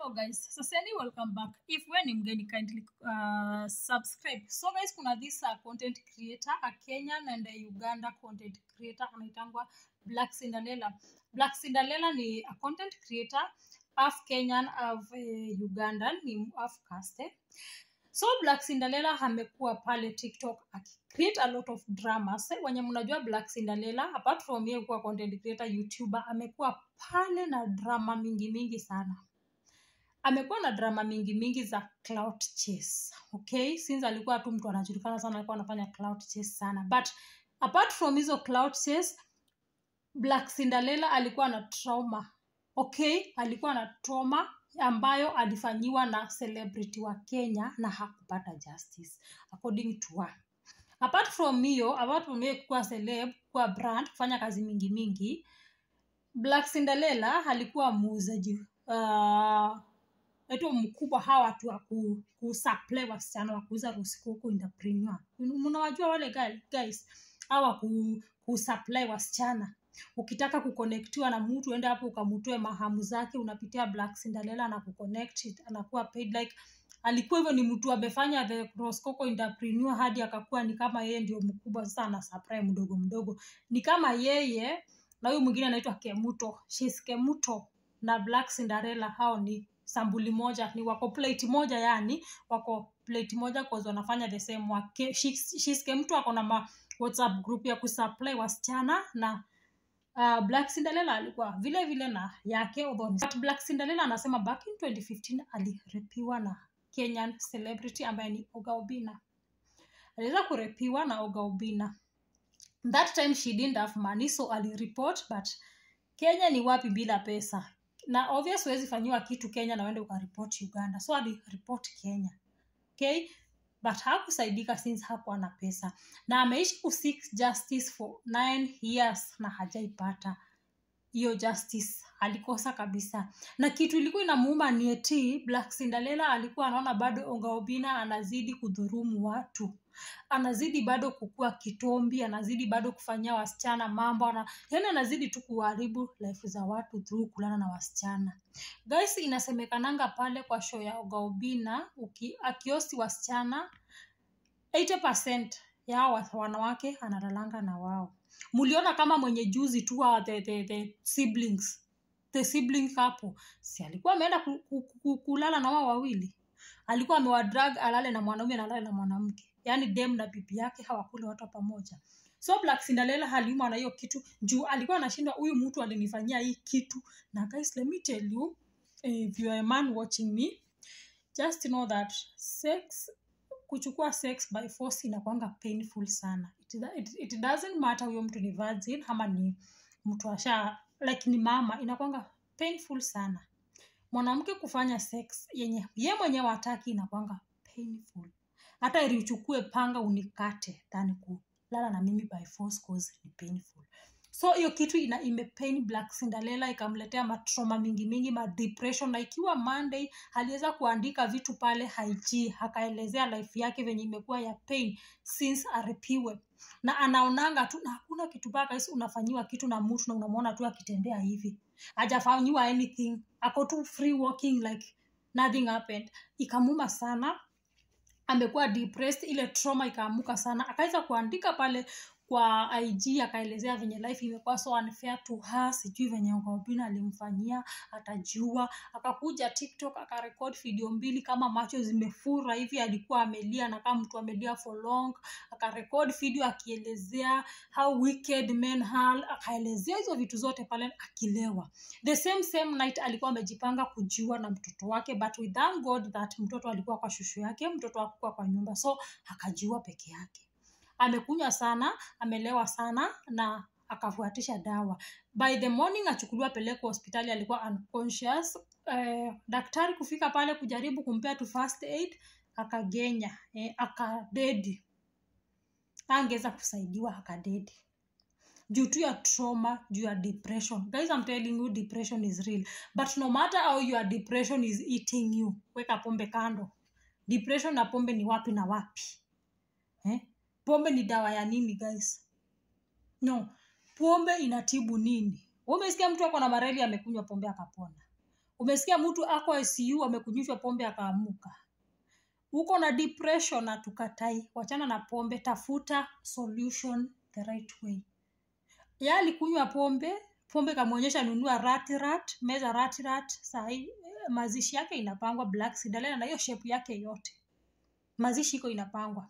Hello guys, saseni welcome back. If wewe ni mgeni kindly uh, subscribe. So guys, kuna this uh, content creator, a Kenyan and a Uganda content creator anaitangwa Black Cinderella. Black Cinderella ni a content creator, half Kenyan, half uh, Ugandan, ni half caste. So Black Cinderella amekuwa pale TikTok akicreate a lot of dramas. Wenye mnajua Black Cinderella apart from yeye kuwa content creator, YouTuber, amekuwa pale na drama mingi mingi sana amekuwa na drama mingi mingi za clout chase okay since alikuwa tu mtu anajulikana sana alikuwa anafanya clout chase sana but apart from hizo clout chase black cinderella alikuwa na trauma okay alikuwa na trauma ambayo alifanyiwa na celebrity wa kenya na hakupata justice according to her apart from hiyo apart from hiyo kuwa celeb kuwa brand kufanya kazi mingi mingi black cinderella alikuwa muuzaji uh, eto mkubwa hawa watu wa ku, kusupply wasichana wa kuuza rusiku huku entrepreneur mnawajua wale guy- guys hawa ku, kusupply wasichana ukitaka kuconnectiwa na mtu ende hapo ukamtoe mahamu zake unapitia black cinderella na kuconnect it, anakuwa paid like alikuwa hivyo ni mtu amefanya the Roscoco entrepreneur hadi akakuwa ni kama yeye ndio mkubwa sasa ana supply mdogo mdogo ni kama yeye na huyu mwingine anaitwa kemuto She's kemuto na black cinderella hao ni sambuli moja ni wako plate moja yani wako plate moja cause wanafanya the same work Ke- Shis- shiske mtu ako na ma whatsapp group ya kusupply wasichana na uh, black cinderella alikuwa vile vile na yake although ni- but black cinderella anasema back in 2015 alirepiwa na kenyan celebrity ambaye ni oga obina aliweza kurepiwa na oga obina that time she didn't have money so alireport but kenya ni wapi bila pesa na obvious huwezi fanyiwa kitu kenya na uende ukaripoti uganda so aliripot kenya okay but hakusaidika since hakuwa na pesa na ameishi kuseek justice for nine years na hajaipata hiyo justice alikosa kabisa na kitu ilikuwa inamuuma ni eti black cinderella alikuwa anaona bado ongaobina anazidi kudhurumu watu anazidi bado kukua kitombi anazidi bado kufanyia wasichana mambo ana, yani anazidi tu kuharibu life za watu through kulala na wasichana guys inasemekananga pale kwa show ya ogaobina akiosi wasichana 80 ya hawa wanawake analalanga na wao muliona kama mwenye juzi tu hawa the, the, the siblings the sibling couple si alikuwa ameenda ku, ku, ku, kulala na wao wawili alikuwa amewadrag alale na mwanaume na alale na mwanamke yaani dem na bibi yake hawakule watu pamoja so black cinderella aliumwa na hiyo kitu juu alikuwa anashindwa huyu mtu alinifanyia hii kitu na guys let me tell you if you are a man watching me just know that sex kuchukua sex by force inakwanga painful sana it, it, it doesn't matter huyo mtu ni virgin ama ni mtu asha like ni mama inakwanga painful sana mwanamke kufanya sex yenye ye mwenyewe hataki inakwanga painful hata ili uchukue panga unikate than kulala na mimi by force cause ni painful so hiyo kitu ina imepain black cinderella ikamletea matroma mingi mingi madepression na ikiwa monday aliweza kuandika vitu pale ig akaelezea life yake venye imekuwa ya pain since arepiwe na anaonanga tu na hakuna kitu baka hisi unafanyiwa kitu na mtu na unamwona tu akitembea hivi hajafanyiwa anything ako tu free walking like nothing happened ikamuma sana amekuwa depressed ile trauma ikaamuka sana akaweza kuandika pale kwa ig akaelezea venye life imekuwa so unfair to her sijui venye Obina alimfanyia atajiua akakuja tiktok akarekod video mbili kama macho zimefura hivi alikuwa amelia na kama mtu amelia for long akarekod video akielezea how wicked men are akaelezea hizo vitu zote pale akilewa the same same night alikuwa amejipanga kujiua na mtoto wake but we thank god that mtoto alikuwa kwa shushu yake mtoto akuwa kwa nyumba so akajiua peke yake amekunywa sana amelewa sana na akafuatisha dawa by the morning achukuliwa pelekwa hospitali alikuwa unconscious eh, daktari kufika pale kujaribu kumpea tu first aid akagenya eh, akadedi angeweza kusaidiwa akadedi juu tu ya trauma juu ya depression guys I'm telling you depression is real but no matter how your depression is eating you weka pombe kando depression na pombe ni wapi na wapi eh? pombe ni dawa ya nini guys no pombe inatibu nini Wewe umesikia mtu ako na mareli amekunywa pombe akapona umesikia mtu ako icu amekunyishwa pombe akaamuka uko na depression na tukatai wachana na pombe tafuta solution the right way ya alikunywa pombe pombe kamwonyesha nunua ratirat meza ratirat sahii mazishi yake inapangwa black sidalena na hiyo shepu yake yote mazishi iko inapangwa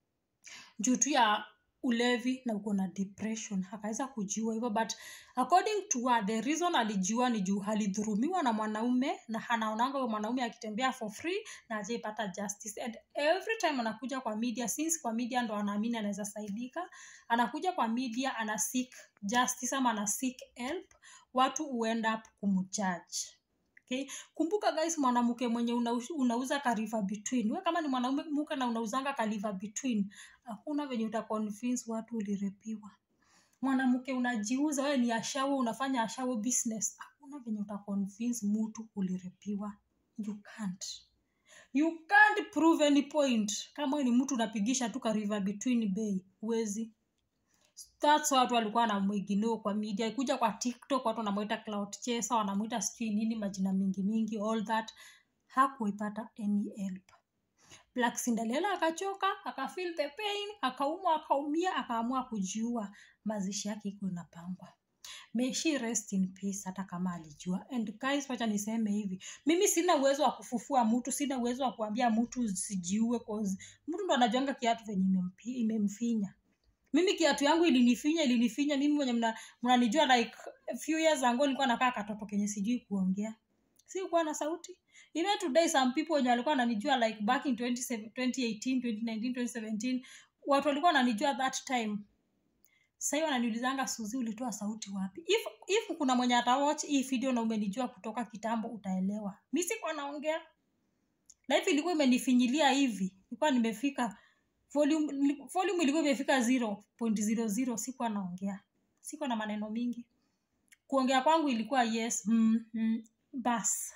juu tu ya ulevi na uko na depression akaweza kujiua hivyo but according to her, the reason alijiua ni juu alidhurumiwa na mwanaume na anaonanga huyo mwanaume akitembea for free na ajaipata justice and every time anakuja kwa media since kwa media ndo anaamini anaweza saidika anakuja kwa media ana seek justice ama ana seek help watu huend up kumjudge okay? kumbuka guys mwanamke mwenye unauza, unauza kariva between we kama ni mwanaume mke na unauzanga kariva between hakuna venye utaconvince watu ulirepiwa mwanamke unajiuza wewe ni ashawo unafanya ashawo business hakuna venye utaconvince mtu ulirepiwa you can't you can't prove any point kama wewe ni mtu unapigisha tu kariva between bay huwezi that's watu walikuwa wanamwiginoo kwa media kuja kwa tiktok watu wanamwita cloud chaser wanamwita sijui nini majina mingi mingi all that hakuipata any help black cinderella akachoka akafeel the pain akaumwa akaumia akaamua kujiua mazishi yake iko inapangwa may she rest in peace hata kama alijua and guys wacha niseme hivi mimi sina uwezo wa kufufua mtu sina uwezo wa kuambia mtu sijiue cause mtu ndo anajuanga kiatu venye imempi- imemfinya mimi kiatu yangu ilinifinya ilinifinya mimi mwenye mna- mnanijua like a few years ago nilikuwa nakaa katoto kenye sijui kuongea si kuwa na sauti even today some people wenye walikuwa wananijua like back in 20, 2018 2019 2017 watu walikuwa wananijua that time sahii wananiulizanga suzi ulitoa sauti wapi if, if kuna mwenye atawatch hii video na umenijua kutoka kitambo utaelewa mi sikuwa naongea life ilikuwa imenifinyilia hivi ilikuwa nimefika volume, volume ilikuwa imefika 0.00 sikuwa naongea sikuwa na maneno mingi kuongea kwangu ilikuwa yes mm, mm, bas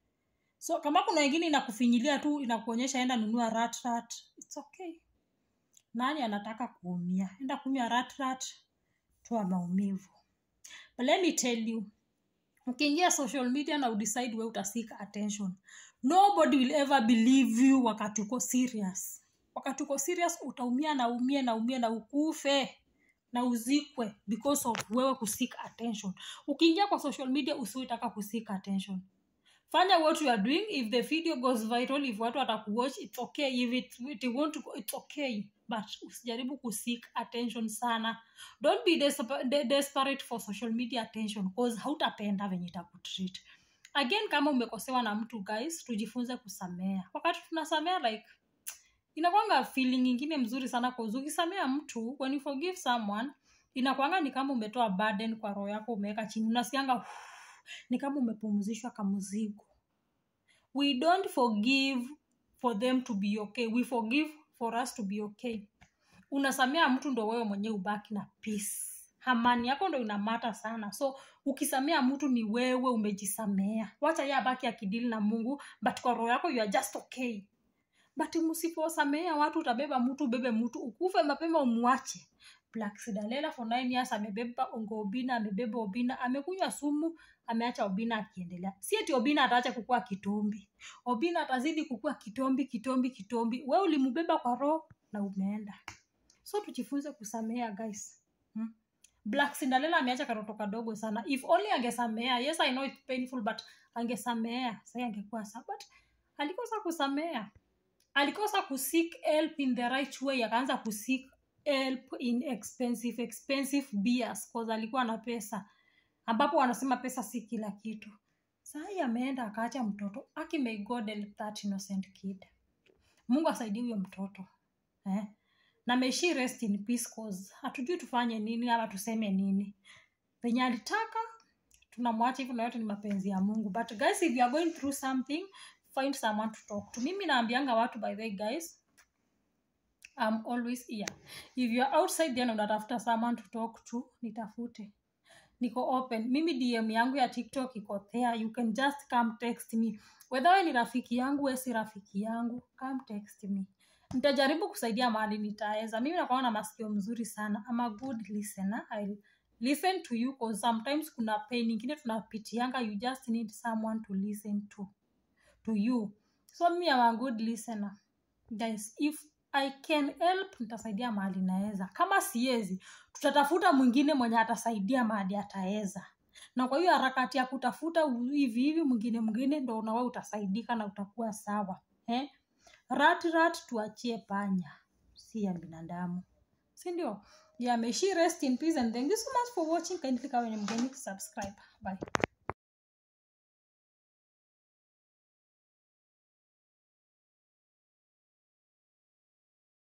so kama kuna wengine inakufinyilia tu inakuonyesha enda nunua rat rat it's okay nani anataka kuumia enda kunywa rat rat toa maumivu but let me tell you ukiingia social media na udecide we utasika attention nobody will ever believe you wakati uko serious wakati uko serious utaumia na umie na umie na ukufe na uzikwe because of wewe kusik attention ukiingia kwa social media usiotaka kusik attention fanya what you are doing if the video goes viral if watu watakuwatch it's okay if it, it won't go, it's okay but usijaribu kusik attention sana don't be despa- de- desperate for social media attention cause hautapenda venye itakutreat again kama umekosewa na mtu guys tujifunze kusamea wakati tunasamea like inakwanga feeling ingine mzuri sana cause ukisamea mtu when you forgive someone inakwanga ni kama umetoa burden kwa roho yako umeweka chini unasikianga ni kama umepumzishwa kamzigo we don't forgive for them to be okay we forgive for us to be okay unasamea mtu ndo wewe mwenyewe ubaki na peace amani yako ndo inamata sana so ukisamea mtu ni wewe umejisamea wacha ye abaki akidili na mungu but kwa roho yako you are just okay but msiposamea watu utabeba mtu ubebe mtu ukufe mapema umwache Black Sidalela for nine years amebeba ongo Obina, amebeba Obina, amekunywa sumu, ameacha Obina akiendelea. Si eti Obina ataacha kukua kitombi. Obina atazidi kukua kitombi, kitombi, kitombi. We ulimbeba kwa roho na umeenda. So tujifunze kusamea guys. Hmm? Black Cinderella ameacha katoto kadogo sana. If only angesamea. Yes, I know it's painful but angesamea. Sasa angekuwa sawa. But alikosa kusamea. Alikosa kuseek help in the right way. Akaanza kuseek help in expensive expensive beers cause alikuwa na pesa ambapo wanasema pesa si kila kitu sahii ameenda akaacha mtoto aki may god help that innocent kid mungu asaidie huyo mtoto eh? na may she rest in peace cause hatujui tufanye nini ama tuseme nini venye alitaka tunamwacha hivyo na yote ni mapenzi ya mungu but guys if you are going through something find someone to talk to mimi naambianga watu by the way guys I'm always here. If you're outside then unatafuta someone to talk to, nitafute. Niko open. Mimi DM yangu ya TikTok iko there. You can just come text me. Whether wewe ni rafiki yangu, wewe si rafiki yangu, come text me. Nitajaribu kusaidia mahali nitaweza. Mimi nakuwa na masikio mzuri sana. I'm a good listener. I'll listen to you cause sometimes kuna pain ingine tunapitianga you just need someone to listen to to you so me am a good listener guys if i can help nitasaidia mahali naweza kama siwezi tutatafuta mwingine mwenye atasaidia mahali ataweza na kwa hiyo harakati ya kutafuta hivi hivi mwingine mwingine ndo nawe utasaidika na utakuwa sawa eh? rat rat tuachie panya si ya binadamu si ndio yeah may she rest in peace and thank you so much for watching kindly kawe ni mgeni subscribe bye